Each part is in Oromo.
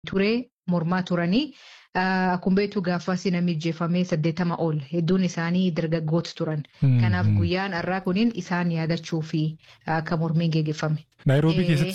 ture mormaa turanii. Akkuma beektu gaafas namni ajjeefamee saddeetama ol hedduun isaanii dargaggoota turan. Kanaaf guyyaan har'aa kunin isaan yaadachuu fi akka mormiin geggeeffame. Naayiroobii keessatti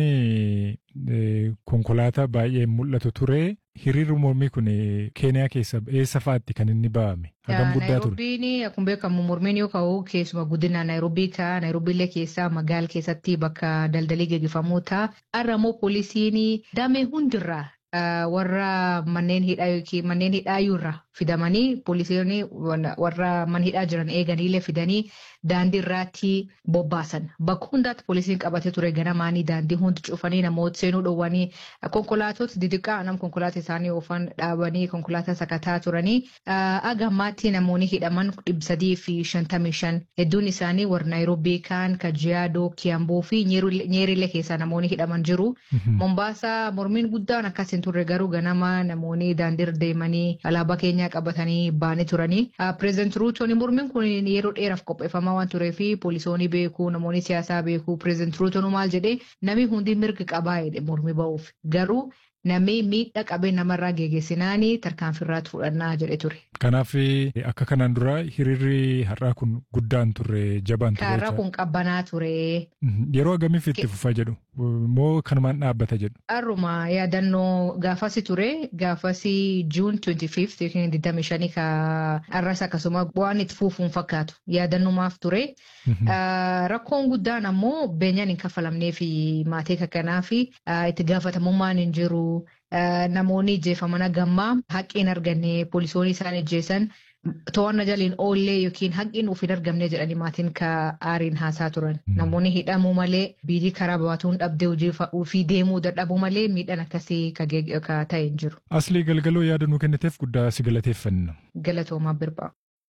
sochiin konkolaataa baay'ee mul'atu ture. Hiriirri mormii kun Keeniyaa keessa eessa fa'aatti kan inni ba'ame? Hagam guddaa ture. Naayiroobiin akkuma beekamu mormiin yoo ka'u keessumaa guddinaan Naayiroobii ta'a. Naayiroobiillee keessaa magaala keessatti bakka daldalii geggeeffamuu ta'a. Har'a immoo poolisiin damee hundirraa warra manneen hidhaa yookiin manneen hidhaayyuu irraa fidamanii poolisiin warra mana hidhaa jiran eeganiillee fidanii daandii irratti bobbaasan. Bakka hundaatti poolisiin qabatee ture ganamaanii daandii hundi cufanii namoota seenuu dhowwanii konkolaatota didiqaa nam konkolaataa isaanii oofan dhaabanii konkolaataa sakataa turanii agammaatti namoonni hidhaman dhibba sadii fi shantamii shan hedduun isaanii warra Naayiroobii kaan Kajiyaadoo Kiyamboo fi Nyeerilee keessaa namoonni hidhaman jiru. Mombaasaa mormiin guddaan akkasiin turre garuu ganama namoonni daandii irra deemanii alaabaa keenyaa qabatanii baanii turanii. Pireezidant Ruutoon mormiin kun yeroo dheeraaf qopheeffamaa waan turee fi poolisoonni beekuu namoonni siyaasaa beekuu pireezidant Ruutoon maal jedhee namni hundi mirga qabaa jedhe mormii ba'uuf garuu namni miidhaa qabee namarraa geeggeessinaanii tarkaanfiirraatti fudhannaa jedhe ture. Kanaaf akka kanaan dura hiriirri har'aa kun guddaan turre jabaan ture. Har'aa kun qabbanaa ture. Yeroo agamiif itti fufa jedhu moo kanumaan dhaabbata jedhu. Har'uma yaadannoo gaafasi ture gaafasi juun 25 yookiin 25 ka har'as akkasuma waan itti fufuun fakkaatu yaadannumaaf ture. Rakkoon guddaan ammoo beenyaan hin kaffalamnee fi maatii kakkanaa fi itti gaafatamummaan hin jiru. Namoonni ijjeefaman gammaa haqqiin arganne poolisoonni isaan ijjeessan to'annaa jaliin oollee yookiin haqqiin of hin argamne jedhanii maatiin ka aariin haasaa turan. Namoonni hidhamuu malee biidii karaa baatuun dhabdee ofii deemuu dadhabuu malee miidhaan akkasii ka ta'e hin jiru. Aslii galgaloo yaada nuu kenniteef guddaa si galateeffanna. Galatoomaa birbaa.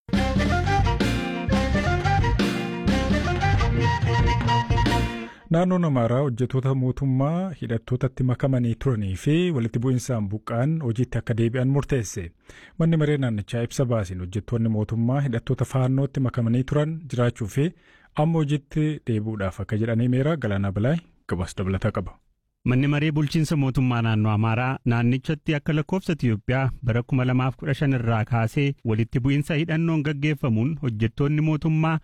Naannoon Amaaraa hojjettoota mootummaa hidhattootatti makamanii turanii fi walitti bu'insaan buqqaan hojiitti akka deebi'an murteesse. Manni maree naannichaa ibsa baasiin hojjettoonni mootummaa hidhattoota faannootti makamanii turan jiraachuu fi amma hojiitti deebi'uudhaaf akka jedhanii meera Galaanaa Bilaay gabaas dabalataa qaba. Manni maree bulchiinsa mootummaa naannoo Amaaraa naannichatti akka lakkoofsa Itiyoophiyaa bara 2015 irraa kaasee walitti bu'iinsa hidhannoon gaggeeffamuun hojjettoonni mootummaa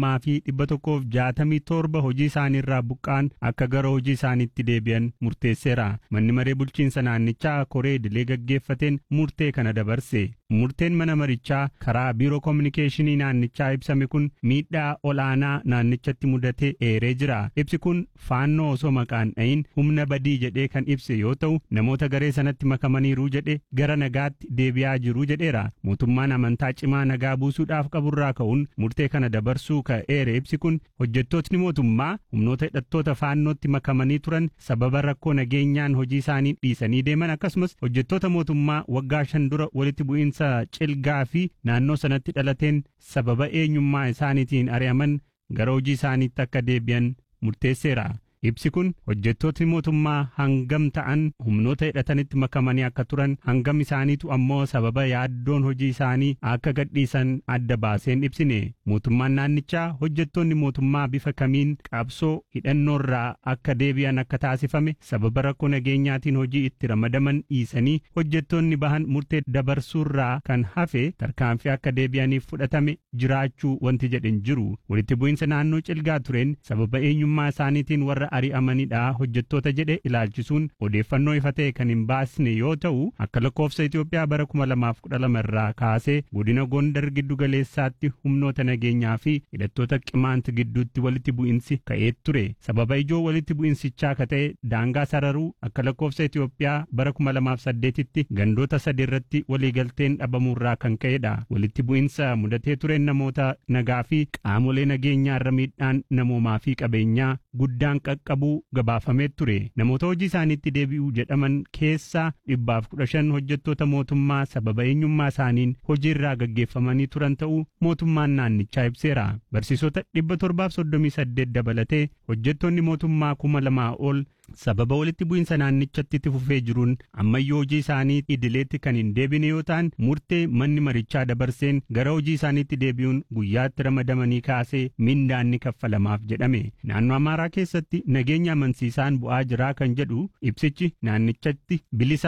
2167 hojii isaanii irraa buqqaan akka gara hojii isaaniitti deebi'an murteesseera. Manni maree bulchiinsa naannichaa koree idilee gaggeeffateen murtee kana dabarse. Murteen mana marichaa karaa biiroo koominikeeshinii naannichaa ibsame kun miidhaa olaanaa naannichatti mudate eeree jira. Ibsi kun faannoo osoo maqaan dhayin humna badii jedhee kan ibse yoo ta'u namoota garee sanatti makamaniiru jedhe gara nagaatti deebi'aa jiru jedheera. Mootummaan amantaa cimaa nagaa buusuudhaaf qaburraa ka'uun murtee kana dabarsuu ka'eere ibsi kun hojjettootni mootummaa humnoota hidhattoota faannootti makamanii turan sababa rakkoo nageenyaan hojii isaanii dhiisanii deeman akkasumas hojjettoota mootummaa waggaa shan dura walitti bu'iinsa cilgaa fi naannoo sanatti dhalateen sababa eenyummaa isaaniitiin ari'aman gara hojii isaaniitti akka deebi'an murteesseera. Ibsi kun hojjettootni mootummaa hangam ta'an humnoota hidhatanitti makamanii akka turan hangam isaaniitu ammoo sababa yaaddoon hojii isaanii akka gadhiisan adda baaseen ibsine. Mootummaan naannichaa hojjettoonni mootummaa bifa kamiin qabsoo hidhannoorraa akka deebi'an akka taasifame sababa rakkoo nageenyaatiin hojii itti ramadaman dhiisanii hojjettoonni bahan murtee dabarsuurraa kan hafe tarkaanfii akka deebi'aniif fudhatame jiraachuu wanti jedhen jiru. Walitti bu'iinsa naannoo cilgaa tureen sababa eenyummaa isaaniitiin warra ari'amanidha hojjettoota jedhe ilaalchisuun odeeffannoo ifa ta'e kan hin baasne yoo ta'u akka lakkoofsa Itoophiyaa bara 2012 irraa kaasee godina Gondar giddu galeessaatti humnoota nageenyaa fi hidhattoota qimaant gidduutti walitti bu'insi ka'ee ture sababa ijoo walitti bu'insichaa ka ta'e daangaa sararuu akka lakkoofsa Itoophiyaa bara 2008tti gandoota sadi irratti waliigalteen dhabamuurraa kan ka'edha walitti bu'insa mudatee tureen namoota nagaa fi qaamolee nageenyaa irra miidhaan namoomaa fi qabeenyaa guddaan qaqqabuu gabaafamee ture namoota hojii isaaniitti deebi'uu jedhaman keessaa dhibbaaf kudha shan hojjettoota mootummaa sababa eenyummaa isaaniin hojiirraa gaggeeffamanii turan ta'uu mootummaan naannichaa ibseera barsiisota dhibba torbaaf soddomii saddeet dabalatee hojjettoonni mootummaa kuma lamaa ol sababa walitti bu'iinsa naannichatti itti fufee jiruun ammayyuu hojii isaanii idileetti kan hin deebine yoo ta'an murtee manni marichaa dabarseen gara hojii isaaniitti deebi'uun guyyaatti ramadamanii kaasee mindaan ni kaffalamaaf jedhame naannoo amaaraa keessatti nageenya amansiisaan bu'aa jiraa kan jedhu ibsichi naannichatti bilisa